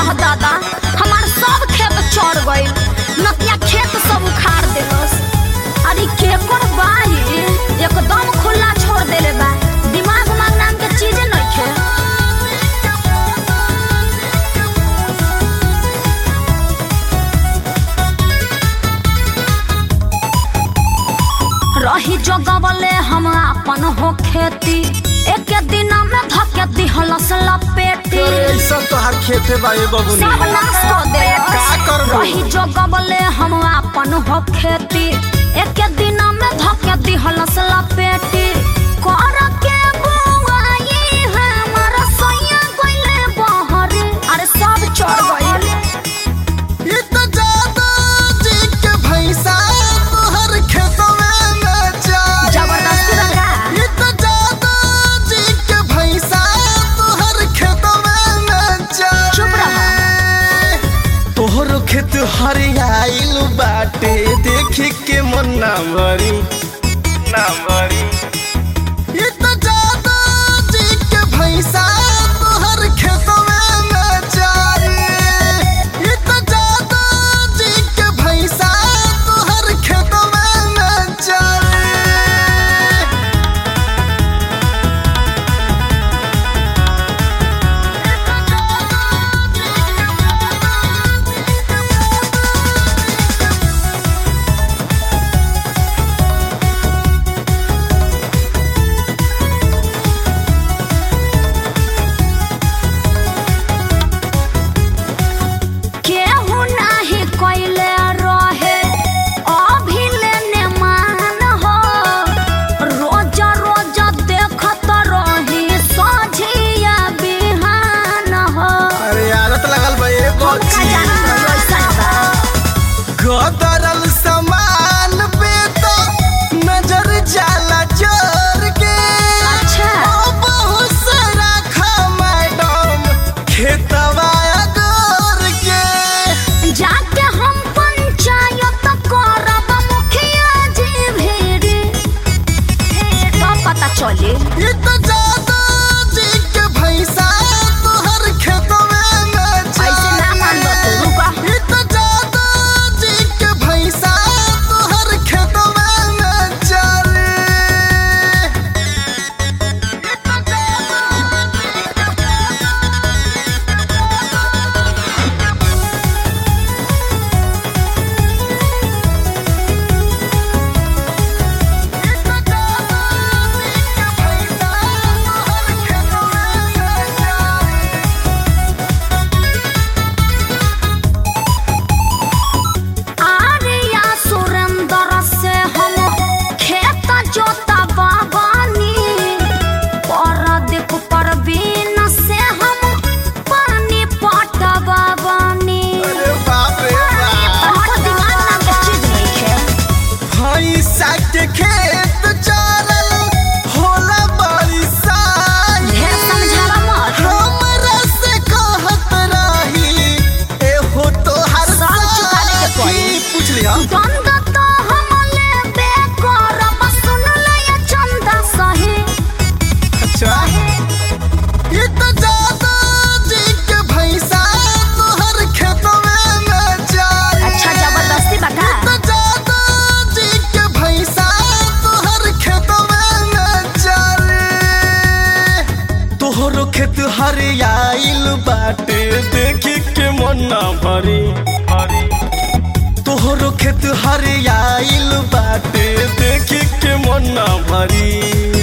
आह दादा हमार सब खेत चढ़ गइल नतिया खेत सब उखाड़ देलस अरे केकर बाही एकदम खुला छोड़ देले बा दिमाग उमाग नाम के चीज नइखे रही जगवले हम अपन हो खेती एक दिन में धके दिहलस लपेटी अरे ऐसा तो हर खेते बा ये बबुनी सब नाश कर दे का करबो? रही जगवले हम अपन हो खेती एक दिन में धके दिहलस लपेटी कर के बुआई हमर सैया गइले बहर अरे सब चढ़ गइल ये तो जादू जी के भैंसा तोहर खेतवे में जाए जबरदस्ती लगा ये तो जादू जी के भैंसा तोहर खेतवे में जाए चुप रहा। तोहर खेत हरियाइल बाटे देखी के मन ना मरी ना मरी ये तो जादू जी के भैंसा तोहर खेतवे में जाए ये तो जादू जी के भैंसा तोहर खेतवे में जाए केहू नाही कइले रहे अभिलेने मान हो रोज रोज देखत रही सझिया बिहान हो अरे आदत लगल बा ये हम का जानत रही ऐसन बा गदरल सामान पे तो नजर जाला जोर के अच्छा। ओ बहुत सारा खा मैडम खेतवा गोर के जाके हम पंचायत करब मुखिया जी भेड़ी तो पता चली ये तो जादू जी के भैंसा तोहर खेतवे में ऐसे ना मानबो तू रुका ये तो जादू जी के भैंसा तोहर खेतवे में चले आर्या सुरेंद्र से हम खेत जोता बाबानी परदीप परवीन से हम पानी पटवा बानी अरे बाप रे बाप हमको दिमाग नाम के चीज नहीं है भैंसा के खेत चरल होला बरिसाई ढेर समझावा मत हमरा से कहत रही एहो तोहर साल चुकाने के पड़ी। साथी। पूछ लिया गंद तो हम लेबे करब सुन ले ये चंदा सही अच्छा ये तो जादू जी के भैंसा तोहर खेतवे में जाए अच्छा जबरदस्ती बता तो जादू जी के भैंसा तोहर खेतवे में चले तोहरो खेत हरियाइल बाटे देखी के मन ना भरी तोहरो खेत हरियाइल बाटे देखी के मन ना भरी